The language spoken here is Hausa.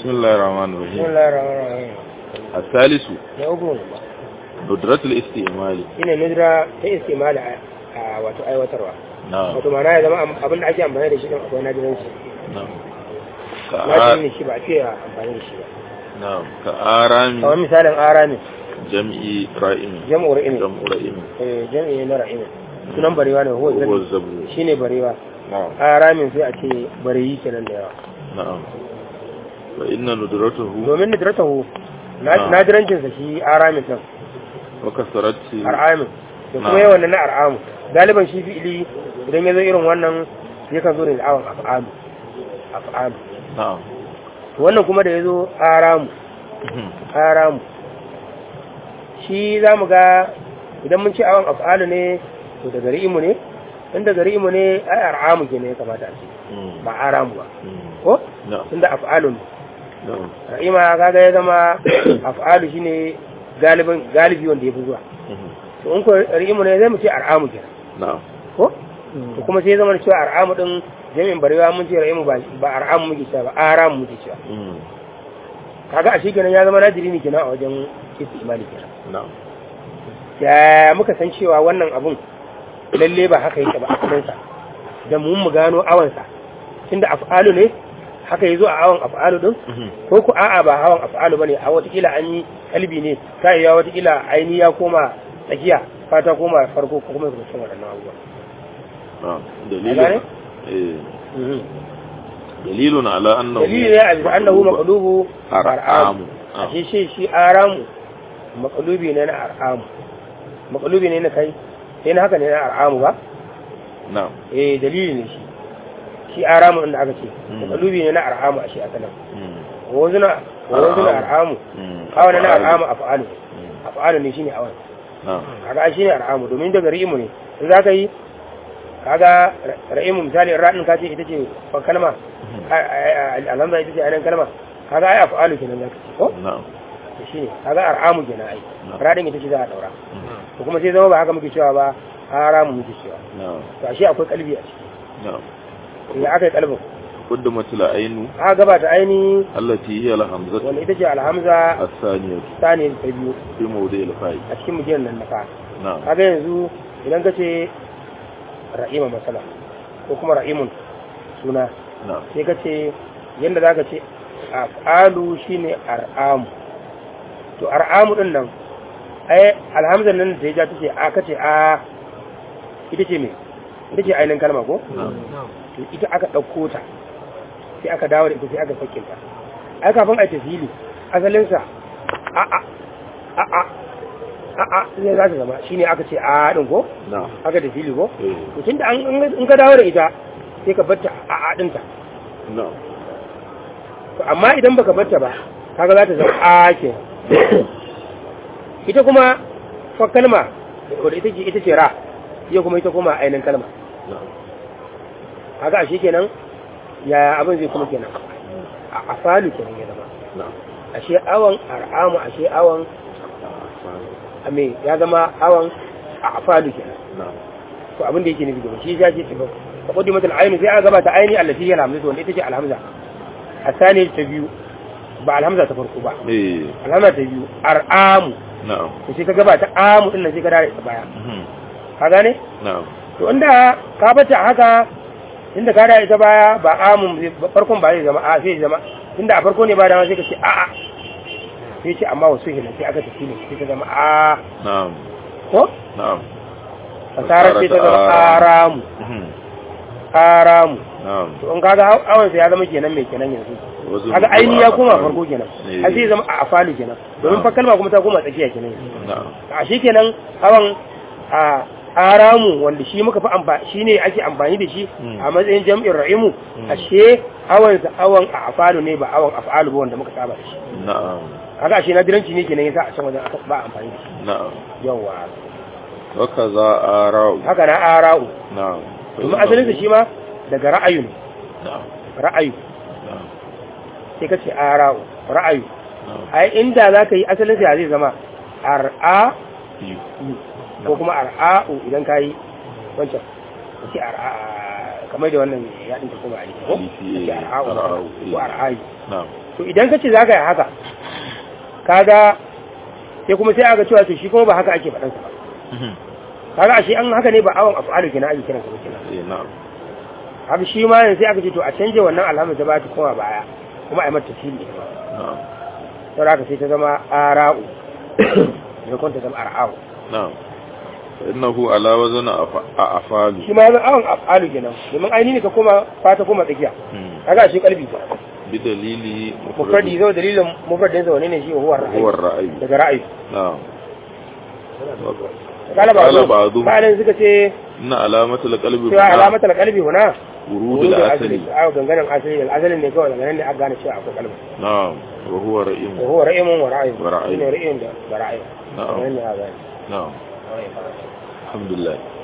بسم الله الرحمن بسم الرحيم الله الرحمن الرحيم الثالث na uku ندرة الاستعمال shine nudra ta istimali a a wato aiwatarwa نعم wato ma'ana ya zama am- abin da ake amfani da shi din akwai nadiranci نعم nadirin كآ... ne shi ba a fiye amfani da shi ba نعم كآرام kamar misalin aramin جمع رائم jam'ur imi جمع رائم eh jam'i na ra'imi sunan barewa ne huwa هو zabi الزبر shine barewa نعم aramin sai a ce bareyi kenan da yawa نعم فإن ندرته domin nidratahu Ah. nadirancin sa shi aramin din وكثرت ar'amin da kuma Na'am. yawan na ar'amu galiban shi fi'ili idan ya zo irin wannan yakan zo ne da awon af'alu af'alu نعم to wannan kuma da ya zo aramu aramu shi za mu ga idan mun ce awon af'alu ne to da gari imu ne in da gari imu ne ai ar'amu ke ne ya kamata a ce ba aramu ba ko نعم tunda af'alu ne نعم ra'ima kaga ya zama af'alu shine galibin galibi wanda ya fi zuwa to in ko ra'imu ne zai mu ce ar'amu kenan نعم ko to kuma sai zama da cewa ar'amu din jami'in barewa mun ce ra'imu ba ba ar'amu muke cewa ba aramu muke cewa kaga a shi kenan ya zama nadiri ne kenan a wajen istimali kenan نعم ya muka san cewa wannan abun lalle ba haka yake ba a sa da mun mu gano awansa tunda af'alu ne haka yazo a awan af'alu din ko ku a'a ba hawan af'alu bane a watakila an yi kalbi ne ta iya watakila aini ya koma tsakiya fata koma farko ko kuma ya kuma waɗannan abubuwa نعم gane? دليل إيه. دليل على أنه dalili ne a bisa annahu maqlubu أرعام ar'amu ashe shi shi aramu maqlubi ne na ar'amu maqlubi ne na kai sai na haka ne na ar'amu ba نعم eh dalili ne shi shi aramu inda aka ce Mm. maqlubi ne na ar'amu ashe a kanan مم. wazuna wazuna ar'amu مم. awana na ar'amu af'alu af'alu ne shine awan نعم kaga shi ne ar'amu domin daga ri'imu ne in za ka yi kaga ra'imu misali ra'in ka ce ita ce fa kalma alhamza ita ce ainihin kalma kaga ai af'alu kenan za ka ce ko نعم to shine kaga ar'amu kenan ai Na'am. ra'in ita ce za a daura to kuma sai zama ba haka muke cewa ba haramu muke cewa نعم to ashe akwai kalbi a ciki نعم ya aka yi kalbin قدمت العين aka gabata aini التي هي الهمزة wanda ita ce alhamza الثانية sani ta biyu في موضع الفاء a cikin mutum nan na fa نعم kaga yanzu idan ka ce ra'ima masala ko kuma ra'imun suna نعم sai ka ce yadda za ka ce af'alu shine ar'amu to ar'amu din nan ai alhamzan nan da ya ja ta ce a ka ce a ita ce me ita ce ainihin kalma ko نعم to ita aka ɗauko ta sai aka dawo da ita sai aka sakin ta ai kafin a tafili asalinsa a a a a a a ne za ta zama shine aka ce a din ko نعم aka tafili ko إيه. to tunda an in ka dawo da ita sai ka batta a a dinta نعم to amma idan baka batta ba kaga za ta zama a ke ita kuma fa kalma wadda ita ce ita ce ra iya kuma ita kuma ainihin kalma نعم kaga ashe kenan ya abin zai kuma kenan a afalu kenan ya zama نعم ashe awan ar'amu ashe awan ame ya zama awan a afalu kenan نعم to abin da yake nufi gaba shi ya ce tafi ka kudi mata al'ainu sai aka gabata aini allati hiya alhamza wanda ita ce alhamza asani ta biyu ba alhamza ta farko ba إيه. alhamza ta biyu ar'amu نعم to sai ka gabata amu din nan sai ka dare ta baya مهم. ka gane نعم to inda ka bata haka inda ka dare ta baya ba amu zai- farkon ba zai zama a sai zama inda a farko ne ba dama sai ka ce a a sai ce amma wasu hila sai aka tafi ne sai ka zama a نعم ko نعم fasarar sai ta zama aramu مهم. aramu نعم to in kaga haw- awon sai ya zama kenan mai kenan yanzu وزن kaga aini ya koma أفعال. farko kenan Eh. a sai zama a afalu kenan domin fa kalma kuma ta koma tsakiya kenan yanzu نعم a shi kenan awon a aramu wanda shi muka fi amfani shi ne ake amfani da shi Mm. a matsayin jam'in ra'imu Mm. ashe awon sa awon a afalu ne ba awon afalu ba wanda muka saba da shi نعم kaga ashe na diranci ne kenan yasa a can wajen aka ba amfani da shi نعم yawa وكذا آراء haka na ara'u نعم domin asalin sa shi ma daga ra'ayu ne نعم ra'ayu نعم sai ka ce ara'u ra'ayu نعم ai inda za ka yi asalin sa zai zama ar'a يو. ko kuma ar'a'u idan ka yi wancan ka ce ar'a kamar da wannan ya ɗinka kuma a ko Alifi, ka ce eh, ar'a'u ar'a'u, ko eh. ar'ayu نعم to to idan ka ce za ka yi haka kaga sai kuma sai aka cewa to shi kuma ba haka ake faɗansa ba kaga ashe an haka ne ba awon af'alu kenan ake kiransa ba kenan eh na'am haka shi ma yanzu sai aka ce to a canje wannan alhamdu ta ba ta koma baya kuma a yi mata tafsiri ita ma na'am sau haka sai ta zama ara'u da kwanta zama ara'u na'am fa innahu ala wazn a afalu shi ma yanzu awon af'alu kenan domin ainihi ka koma fata koma tsakiya kaga ashe kalbi ta bi dalili mufradi zo dalilin mufradin sa wane ne shi huwa ra'ayi huwa ra'ayi daga ra'ayi na'am kala ba Qala zo ba'dhum. bayan suka ce inna alamata alqalbi cewa alamatar kalbi huna wurud al-asli a ganganin asali asalin ne kawai daga nan ne aka gane cewa akwai kalbi na'am wa huwa ra'im wa huwa ra'imun wa ra'ayi Wa ra'ayi. ne ra'ayin da da ra'ayi Na'am. daga nan ne aka gane na'am alhamdulillah